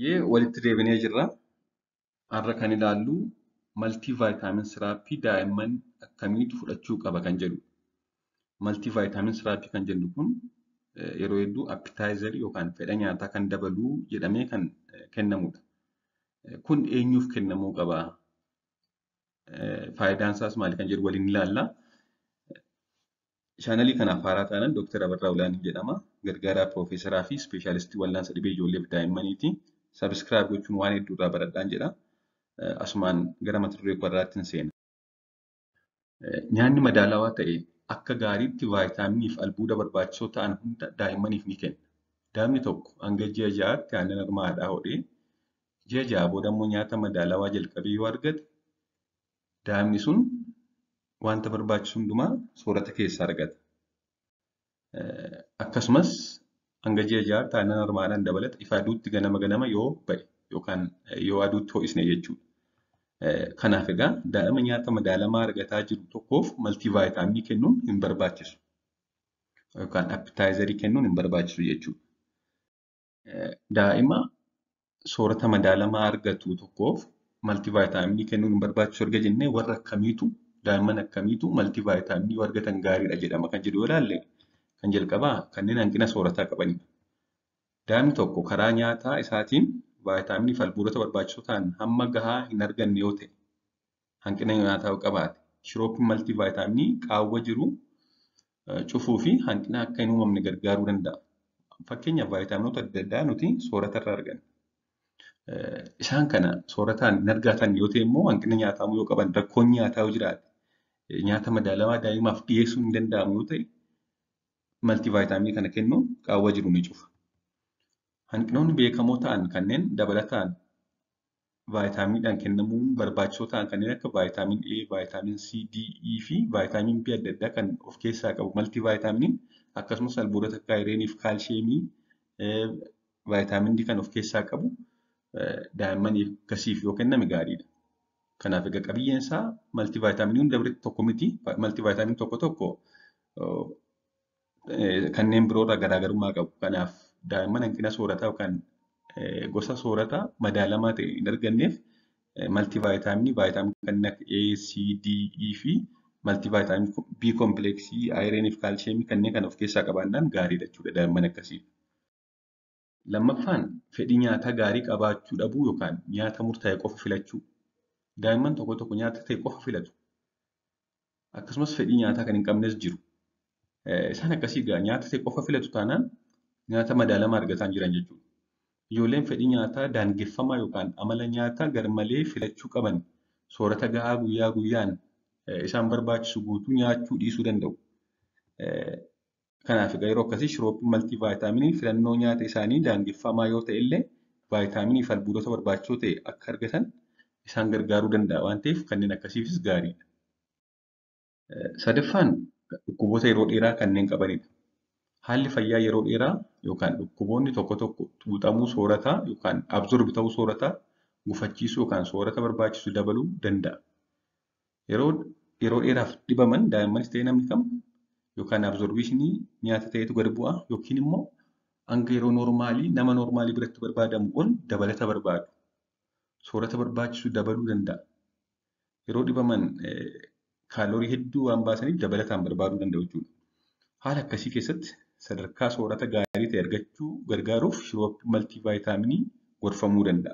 Hayyee walitti deebinee jirra. Har'a kan ilaallu maltii vaayitaamin siraappii daa'imman akkamiitu fudhachuu qaba kan jedhudha. Maltii vaayitaamin siraappii kan jennu kun yeroo hedduu appitaayizarii yookaan fedha nyaataa kan dabalu jedhamee kan kennamudha. Kun eenyuuf kennamuu qaba? Faayidaan isaas maali kan jedhu waliin ilaalla. Chaanalii kanaaf haaraa taanaan Dooktar Abarraa Olaanii jedhama. Gargaaraa Piroofeesaraa fi Ispeeshaalistii Wallaansa Dhibee Ijoollee fi Daa'immaniiti. Sabiskiraayib gochuun waan hedduu irraa baradhaan jedha. Asumaan gara mata duree kootiitti hin seena. Nyaanni madaalawaa ta'e akka gaariitti vaayitaaminii fi albuuda barbaachisoo ta'an hunda daa'immaniif ni kenna. Daa'imni tokko hanga ji'a ja'aatti aannan harmaa haadhaa hodhee ji'a ja'a booda immoo nyaata madaalawaa jalqabee yoo argate daa'imni sun wanta barbaachisu hundumaa soorata keessaa argata. Akkasumas hanga ji'a ja'aatti aannan harmaadhaan dabalata ifa aduutti ganama ganama yoo ba'e yookaan yoo aduutti ho'isne jechuudha. Kanaaf egaa daa'ima nyaata madaalamaa argataa jiru tokkoof maltii vaayitaaminii kennuun hin barbaachisu. Yookaan appitaayizarii kennuun hin barbaachisu jechuudha. Daa'ima soorata madaalamaa argatu tokkoof maltii vaayitaaminii kennuun hin barbaachisu erga jennee warra akkamiitu daa'imman akkamiitu maltii vaayitaaminii yoo argatan gaariidha jedhama kan jedhu yoo ilaalle kan jalqabaa kanneen hanqina soorataa qabanidha. Daa'imni tokko karaa nyaataa isaatiin vaayitaaminii fi albuudota barbaachisoo ta'an hamma gahaa hin arganne yoo ta'e hanqina nyaataa yoo qabaate shirooppiin maltii vaayitaaminii qaawwa jiru cufuu fi hanqina akka hin uumamne gargaaruu danda'a. Fakkeenyaaf vaayitaaminota adda addaa nuti sooratarraa arganna. Isaan kana soorataan hin argatan yoo ta'e immoo hanqina nyaataa yoo qaban rakkoon nyaataa yoo jiraate nyaata madaalawaa daa'imaaf dhiyeessuun hin danda'amu yoo ta'e maltii vaayitaaminii kana kennuun qaawwa jiru ni cufa. Hanqinoonni beekamoo ta'an kanneen dabalataan vaayitaaminiidhaan kennamuun barbaachisoo ta'an kanneen akka vaayitaamin A, vaayitaamin C, D, E fi vaayitaamin B adda addaa kan of keessaa qabu maltii vaayitaaminiin akkasumas albuudota akka ayireenii fi kaalsheemii vaayitaamin D kan of keessaa qabu daa'immaniif akkasiif yoo kenname gaariidha. Kanaaf egaa qabiyyeen isaa maltii vaayitaaminii hunda biratti tokko miti. Maltii vaayitaaminii tokko tokko kanneen biroorraa garaagarummaa qabu. Kanaaf daa'imman hanqina soorataa yookaan gosa soorataa madaalamaa ta'e hin arganneef maltii vaayitaaminii vaayitaaminii kanneen akka A, C, D, E fi maltii vaayitaaminii B kompleksii, ayireenii fi kaalsheemii kanneen kana of keessaa qabaannaan gaariidha jechuudha daa'imman akkasiif. Lammaffaan fedhii nyaataa gaarii qabaachuu dhabuu yookaan nyaata murtaa'e qofa filachuu. Daa'imman tokko tokko nyaata ta'e qofa filatu. Akkasumas fedhii nyaataa kan hin qabnes jiru. Isaan akkasii egaa nyaata ta'e qofa filatu taanaan nyaata madaalamaa argataa hin jiran jechuudha. Ijoolleen fedhii nyaataa daangeffamaa yookaan amala nyaataa garmalee filachuu qaban soorata gahaa guyyaa guyyaan isaan barbaachisu guutuu nyaachuu dhiisuu danda'u. Kanaaf egaa yeroo akkasii shirooppiin maltii vaayitaaminii filannoo nyaata isaanii daangeffamaa yoo ta'e illee vaayitaaminii fi albuudota barbaachisoo ta'e akka argatan isaan gargaaruu danda'a waan ta'eef kanneen akkasiifis gaariidha. Sadaffaan dhukkuboota yeroo dheeraa kanneen qabanidha. Haalli fayyaa yeroo dheeraa yookaan dhukkuboonni tokko tokko xuuxamuu soorataa yookaan absorbi ta'uu soorataa gufachiisuu yookaan soorata barbaachisu dabaluu danda'a. Yeroo yeroo dheeraaf dhibaman daa'immanis ta'e namni kam yookaan absorbiishinii nyaata ta'etu gad bu'a yookiin immoo hanga yeroo noormaalii nama noormaalii biratti barbaadamu ol dabalata barbaadu. Soorata barbaachisu dabaluu danda'a. Yeroo dhibaman kaaloorii hedduu waan baasaniif dabalataan barbaaduu danda'u jechuudha. Haala akkasii keessatti sadarkaa soorata gaarii ta'e argachuu gargaaruuf shirooppii maltii vaayitaaminii gorfamuu danda'a.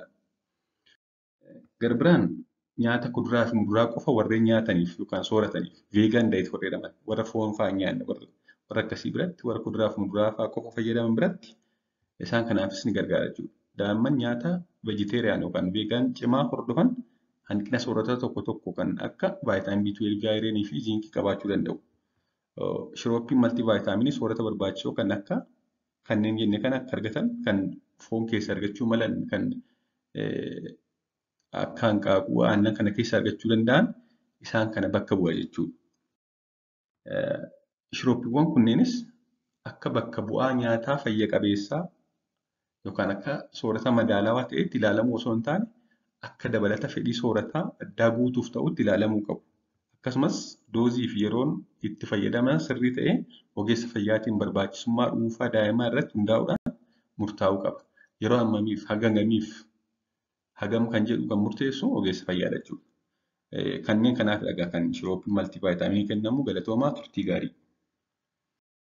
Garbiraan nyaata kuduraa fi muduraa qofa warreen nyaataniif yookaan soorataniif veegaan daayit warra jedhaman warra foon fa'aa hin nyaanne warra akkasii biratti warra kuduraa fi muduraa fa'aa qofa fayyadaman biratti isaan kanaafis ni gargaara jechuudha. Daa'imman nyaata veejiteeriyaan yookaan veegaan cimaa hordofan hanqina soorataa tokko tokko kan akka vaayitaamin B12, ayireenii fi ziinkii qabaachuu danda'u. Shirooppiin maltii vaayitaaminii soorata barbaachisoo kan akka kanneen jenne kan akka argatan kan foon keessa argachuu malan kan akka hanqaaquu aannan kana keessa argachuu danda'an isaan kana bakka bu'a jechuudha. Shirooppiiwwan kunneenis akka bakka bu'aa nyaataa fayya qabeessaa yookaan akka soorata madaalawaa ta'etti ilaalamuu osoo hin taane akka dabalata fedhii soorataa addaa guutuuf ta'utti ilaalamuu qabu. Akkasumas doozii fi yeroon itti fayyadaman sirrii ta'ee ogeessa fayyaatiin barbaachisummaa dhuunfaa daa'imaa irratti hundaa'uudhaan murtaa'uu qaba. yeroo hammamiif haga hangamiif hagam kan jedhu kan murteessu ogeessa fayyaadha jechuudha. Kanneen kanaaf dhagaa kan shiroopiin maltiivaayitaaminii kennamu galatoomaa turtii gaarii.